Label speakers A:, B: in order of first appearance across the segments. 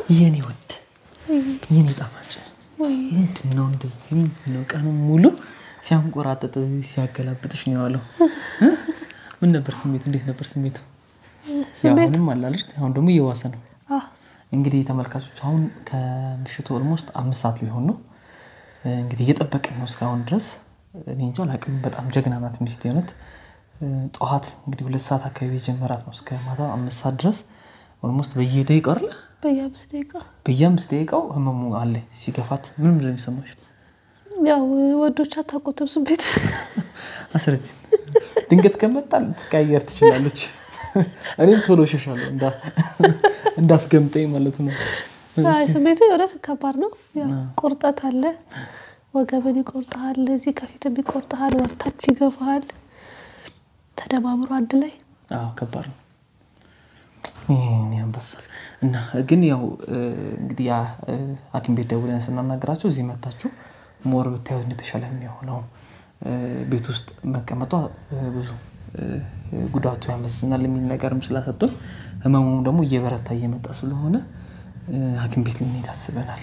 A: የኔ ውድ የኔ ጣፋጭ ምንድን ነው እንደዚህ ምንድን ነው ቀኑ ሙሉ ሲያንቆራጥጥ ሲያገላብጥሽ ነው የዋለው? ምን ነበር ስሜቱ? እንዴት ነበር ስሜቱ? አሁንም አላል አሁን ደግሞ እየዋሰ ነው። እንግዲህ ተመልካቾች አሁን ከምሽቱ ኦልሞስት አምስት ሰዓት ሊሆን ነው። እንግዲህ እየጠበቅን ነው እስካሁን ድረስ። እኔ እንጃ አላውቅም። በጣም ጀግና ናት ሚስቴ እውነት። ጠዋት እንግዲህ ሁለት ሰዓት አካባቢ የጀመራት ነው እስከ ማታ አምስት ሰዓት ድረስ ኦልሞስት በየደቂቃው አይደለ
B: በየአምስት ደቂቃ
A: በየአምስት ደቂቃው ህመሙ አለ ሲገፋት። ምንም ነው የሚሰማሽ?
B: ያው ወዶች አታውቁትም ስሜት
A: አስረጅ ድንገት ከመጣ ልትቀያየር ትችላለች። እኔም ቶሎ ሸሻለሁ እንዳትገምጠኝ ማለት ነው።
B: አይ ስሜቱ የእውነት ከባድ ነው። ያው ቁርጠት አለ፣ ወገብን ይቆርጠሃል፣ እዚህ ከፊትም ይቆርጠሃል፣ ወርታች ይገፋሃል። ተደማምሮ አንድ ላይ
A: አዎ ከባድ ነው። ይሄን ያንበሳል እና ግን ያው እንግዲህ ያ ሐኪም ቤት ደውለን ስናናገራቸው እዚህ መታችሁ ሞር ብታዩት እንደተሻለ የሚሆነው ቤት ውስጥ መቀመጧ ብዙ ጉዳቱ ያመዝናል የሚል ነገርም ስላሰጡን ህመሙም ደግሞ እየበረታ እየመጣ ስለሆነ ሐኪም ቤት ልንሄድ አስበናል።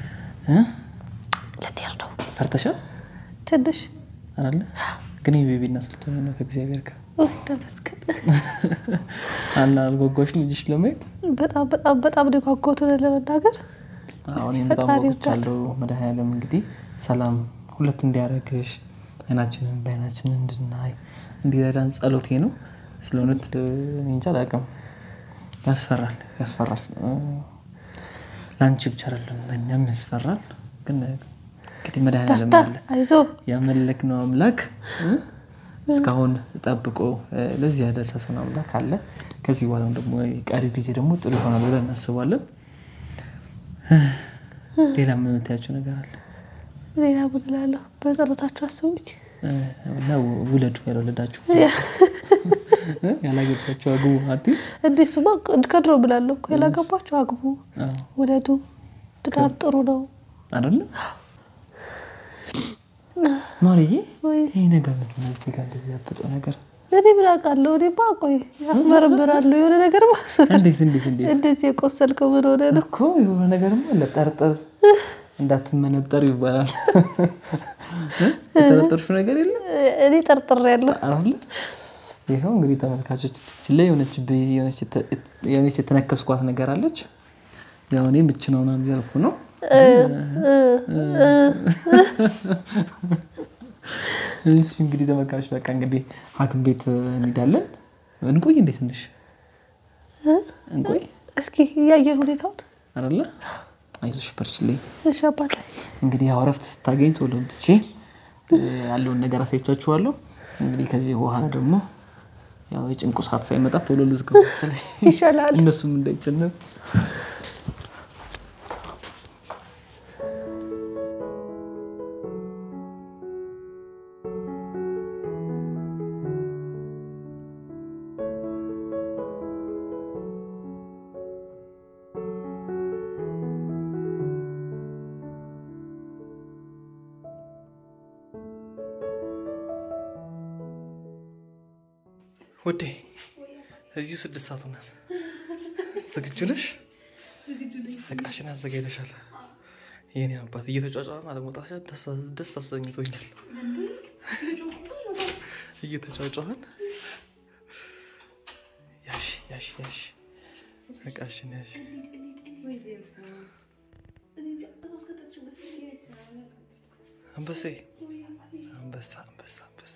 B: ልንሄድ ነው።
A: ፈርተሻል
B: ትንሽ
A: አለ ግን የቤቢ እናት ልትሆኚ ነው ከእግዚአብሔር ጋር
B: ውይ ተመስገን።
A: አላ አልጓጓሽም ልጅሽ ለማየት?
B: በጣም በጣም በጣም ነው የጓጓሁት እውነት ለመናገር
A: አሁን በጣም ጓጉቻለሁ። መድኃኒዓለም እንግዲህ ሰላም ሁለት እንዲያደርግሽ አይናችንን በአይናችን እንድናይ እንዲረዳን ጸሎቴ ነው። ስለ እውነት እኔ እንጃ አላውቅም። ያስፈራል ያስፈራል። ለአንቺ ብቻ አይደለም ለእኛም ያስፈራል። ግን እንግዲህ መድኃኒዓለም አለ
B: አይዞህ
A: ያመለክነው አምላክ እስካሁን ጠብቆ ለዚህ ያደረሰን አምላክ አለ። ከዚህ በኋላም ደግሞ ቀሪው ጊዜ ደግሞ ጥሩ ይሆናል ብለን እናስባለን። ሌላ የምታያቸው ነገር አለ?
B: ሌላ ምን እላለሁ? በጸሎታችሁ አስቡኝ።
A: እና ውለዱ፣ ያልወለዳችሁ ያላገባችሁ አግቡ። አቲ
B: እንዲህ ስማ ከድሮ ብላለሁ እኮ ያላገባችሁ አግቡ፣ ውለዱ። ትዳር ጥሩ ነው
A: አይደለ? ማርዬ
B: ወይ?
A: ይህ ነገር ምንድን ነው? እዚህ ጋር እንደዚህ ያበጠው ነገር
B: እኔ ምን አውቃለሁ? እኔማ ቆይ ያስመረምራለሁ የሆነ ነገር ማስ
A: እንዴት እንዴት እንዴት
B: እንደዚህ የቆሰልከው ምን ሆነ ነው?
A: እኮ የሆነ ነገርማ ለጠርጠር እንዳትመነጠር ይባላል። የጠረጠርሽው ነገር የለም
B: እኔ ጠርጥሬያለሁ።
A: አለ። ይኸው እንግዲህ ተመልካቾች እዚህ ላይ የሆነች የሆነች የተነከስኳት ነገር አለች። ያው እኔ ምች ነው ምናምን እያልኩ ነው። እሺ እንግዲህ ተመልካቾች በቃ እንግዲህ ሐኪም ቤት እንሄዳለን። እንቆይ እንዴ ትንሽ እንቆይ
B: እስኪ እያየን ሁኔታውን
A: አይደለ? አይዞሽ በርችልኝ።
B: እሺ አባቴ
A: እንግዲህ ያው እረፍት ስታገኝ ቶሎ ትቼ ያለውን ነገር አሳይቻችኋለሁ። እንግዲህ ከዚህ በኋላ ደግሞ ያው የጭንቁ ሰዓት ሳይመጣ ቶሎ ልዝገው መሰለኝ
B: ይሻላል።
A: እነሱም እንዳይጨነቁ። ወዴ እዚሁ ስድስት ሰዓት ሆናል። ዝግጁ ነሽ? እቃሽን አዘጋጅተሻል? የኔ አባት እየተጫጫን አለመውጣትሽ ደስ አሰኝቶኛል። እየተጫጫን ያሽ ያሽ ያሽ እቃሽን ያሽ አንበሴ አንበሳ አንበሳ አንበሳ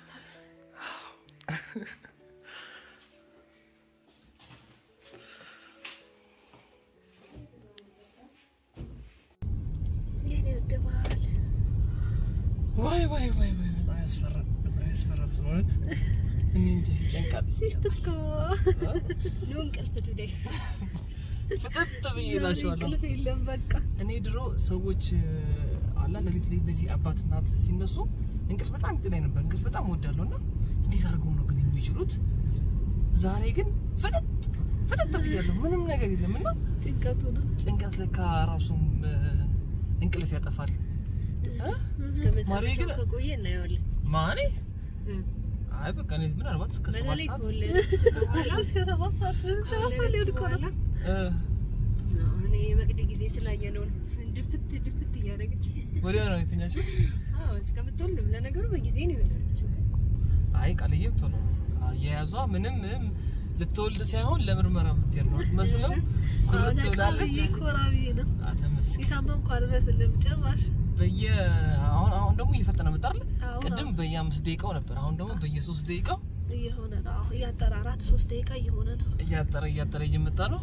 A: ዋይ ዋይ ዋይ ዋይ በጣም ያስፈራል። በጣም ያስፈራል። ስለሆነት እኔ እንጃ ይጨንቃል።
C: ሲስትኮ ኑ እንቅልፍ ቱዴ
A: ፍጥጥ ብዬ እላቸዋለሁ።
C: እንቅልፍ የለም በቃ
A: እኔ ድሮ ሰዎች አላ ሌሊት ላይ እንደዚህ አባት እናት ሲነሱ እንቅልፍ በጣም ይጥላኝ ነበር። እንቅልፍ በጣም እወዳለሁ እና እንዴት አድርገው ነው ግን የሚችሉት? ዛሬ ግን ፍጥጥ ፍጥጥ ብያለሁ። ምንም ነገር የለም እና
C: ጭንቀቱ ነው
A: ጭንቀት ለካ ራሱም እንቅልፍ ያጠፋል።
C: እስከ
A: ማሬ ግን
C: መጨረሻው ከቆየ እናየዋለን
A: ማኔ አይ በቃ እኔ ምናልባት እስከ ሰባት
C: በተለይ
A: ሰዓት
C: ከወለደች በኋላ
B: እስከ ሰባት ሰዓት ሰባት ሰዓት ሊሆን እኮ ነው።
C: በኋላ
A: እ
C: አሁን ይሄ በጊዜ ስላየነው ነው። ድፍት ድፍት እያደረገች
A: ወዲያው ነው የተኛችሁት?
C: አዎ እስከምትወልድም ለነገሩ በጊዜ ነው የወለደችው።
A: አይ ቃልዬም ቶሎ የያዟ ምንም ምንም ልትወልድ ሳይሆን ለምርመራ የምትሄድ ነው ትመስለው። ኩርት ብላለች።
B: ኮራቢ ነው
A: አተመስገን
B: የታመምኩ አልመስልም ጭራሽ።
A: በየ አሁን አሁን ደግሞ እየፈጠነ መጣ አይደል?
B: አሁን
A: ቅድም በየአምስት ደቂቃው ነበር። አሁን ደግሞ በየሶስት ደቂቃው
B: እየሆነ ነው አሁን እያጠረ አራት ሶስት ደቂቃ እየሆነ ነው።
A: እያጠረ እያጠረ እየመጣ ነው።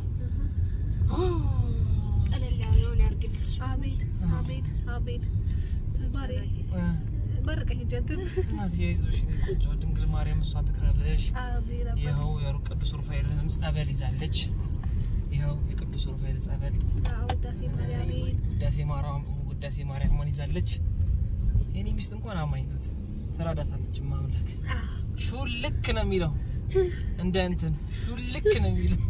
C: ቀለል ያለውን ያርግልሽ።
B: አሜን አሜን አሜን። ማሪ መርቀኝ ጀንትን
A: እናትዬ አይዞሽ የኔ ቆንጆ ድንግል ማርያም እሷ ትቅረብሽ።
B: አሜን አሜን።
A: ይኸው የሩቅ ቅዱስ ሩፋኤልንም ጸበል ይዛለች። ይኸው የቅዱስ ሩፋኤል ጸበል
B: ውዳሴ ማርያም
A: ውዳሴ ማርያም ውዳሴ ማርያምን ይዛለች። የኔ ሚስት እንኳን አማኝ ናት፣ ትራዳታለች። ማምላክ ሹልክ ነው የሚለው እንደ እንትን ሹልክ ነው የሚለው።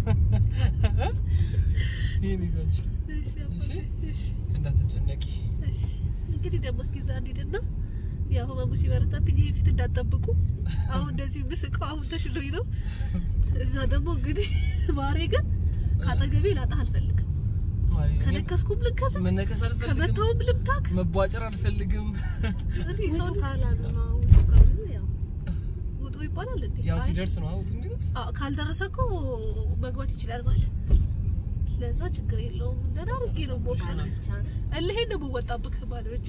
A: ይሄን ይዘንሽ እሺ፣ እንዳትጨነቂ።
B: እንግዲህ ደግሞ እስኪ እዛ እንሂድና ያው ህመሙ ሲበረታብኝ ይሄ ፊት እንዳትጠብቁ። አሁን እንደዚህ ምስቀው አሁን ተሽሎኝ ነው። እዛ ደግሞ እንግዲህ ማሬ ግን ካጠገቤ ላጣህ አልፈልግም።
A: ማርያም፣ እኔም
B: ከነከስኩም ልከስ፣
A: መነከስ አልፈልግም፣
B: ከመታውም ልምታክ።
A: መቧጨር አልፈልግም።
B: እኔ
C: ውጡ
B: ሰው
C: ካላሉ ነው ውጡ ካሉ ያው
B: ውጡ ይባላል እንዴ?
A: ያው
B: አይ፣
A: ሲደርስ ነው አውጡ የሚሉት።
B: አዎ፣ ካልደረሰ እኮ መግባት ይችላል ማለት ለዛ ችግር የለውም። ደህና አድርጌ ነው ቦክስ
C: ብቻ ነው።
B: እልሄን ነው የምወጣብህ ባለ ብቻ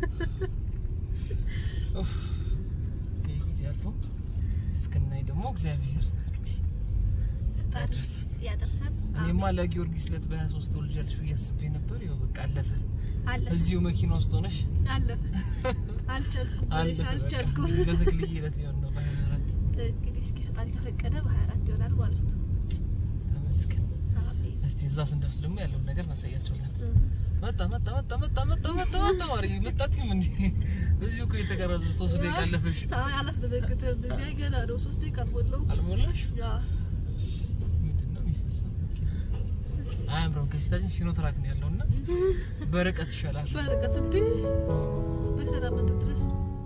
A: ኡፍ፣ ይሄ ጊዜ አልፎ እስክናይ ደግሞ እግዚአብሔር ያደርሰን።
B: ያደርሰን።
A: እኔማ ለጊዮርጊስ ዕለት በ23 ትወልጃለሽ ብዬ አስቤ ነበር። ያው በቃ አለፈ።
B: አለፈ
A: እዚሁ መኪና ውስጥ ሆነሽ
B: አለፈ። አልቻልኩም
A: አለፈ።
B: አልቻልኩም።
A: በቃ ለተክልዬ ዕለት ሊሆን ነው በ24
B: እንግዲህ እስኪ ፈጣሪ ከፈቀደ በ24 ይሆናል ማለት ነው።
A: ተመስገን።
B: አሜን።
A: እስቲ እዛ ስንደርስ ደግሞ ያለውን ነገር እናሳያቸዋለን። መጣ መጣ መጣ መጣ መጣ መጣ መጣ ማሪ መጣትም እንዴ እዚሁ እኮ የተቀረጸ ሶስት ደቂቃ አለፈሽ።
B: አይ አላስደነግጥም። እዚያ ገና ነው። ሶስት ደቂቃ አልሞላውም።
A: አልሞላሽ?
B: ያ
A: ምንድን ነው የሚፈሳው? አያምረውም። ከፊታችን ሲኖትራክ ነው ያለውና በርቀት ይሻላል።
B: በርቀት እንዴ በሰላም እንድትደርስ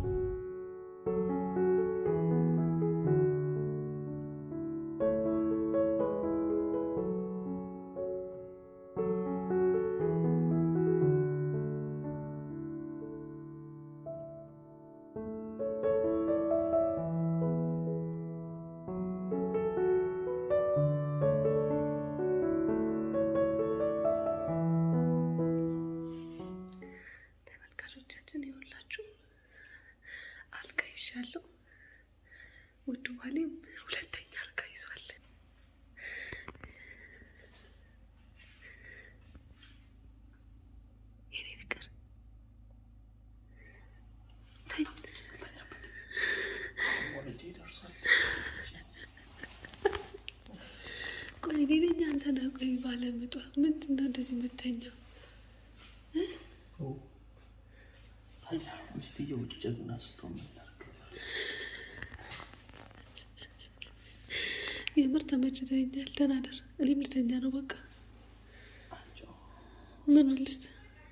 B: ተመልካቾቻችን ይኸውላችሁ አልጋ ይሻለሁ። ውድ ባሌም ሁለተኛ አልጋ ይዟል። የኔ ፍቅር ተኝ። ቆይ እኔ ነኝ አንተ ነህ? ቆይ ባለምጧ ምንድን ነው እንደዚህ የምተኛው?
A: ሚስትየው ውጭ ጀግና ስትሆን ምን ላድርግ?
B: የምር ተመችተኛል። ተናደር። እኔም ልተኛ ነው በቃ። ምን ልት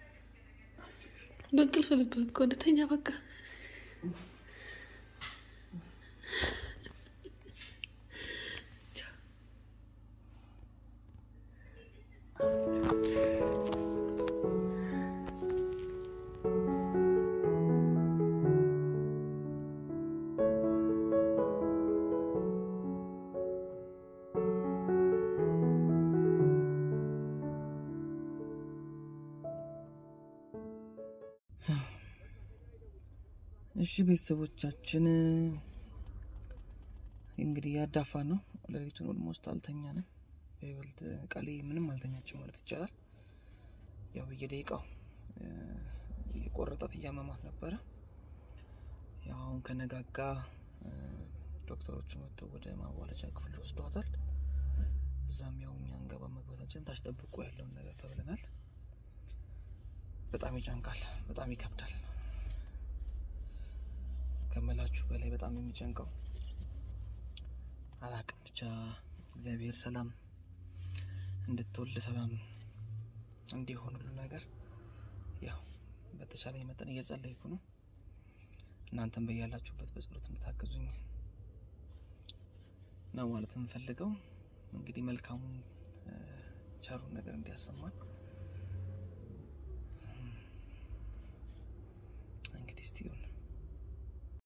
B: በእንቅልፍ ልብህ እኮ እንደተኛ በቃ።
A: እሺ ቤተሰቦቻችን እንግዲህ ያዳፋ ነው። ሌሊቱን ኦልሞስት አልተኛንም። በይበልጥ ቃሌ ምንም አልተኛችም ማለት ይቻላል። ያው በየደቂቃው እ፣ እየቆረጣት እያመማት ነበረ። ያው አሁን ከነጋጋ እ፣ ዶክተሮቹ መጥተው ወደ ማዋለጃ ክፍል ወስዷታል። እዛም ያው እኛ እንገባ መግባታችን ታች ጠብቆ ያለውን ነገር ተብለናል። በጣም ይጨንቃል፣ በጣም ይከብዳል። ከመላችሁ በላይ በጣም የሚጨንቀው አላቅም። ብቻ እግዚአብሔር ሰላም እንድትወልድ ሰላም እንዲሆን ሁሉ ነገር ያው በተቻለ መጠን እየጸለይኩ ነው። እናንተም በያላችሁበት በጸሎት እንድታግዙኝ ነው ማለት የምፈልገው። እንግዲህ መልካሙን እ፣ ቸሩን ነገር እንዲያሰማን እስቲ ይሁን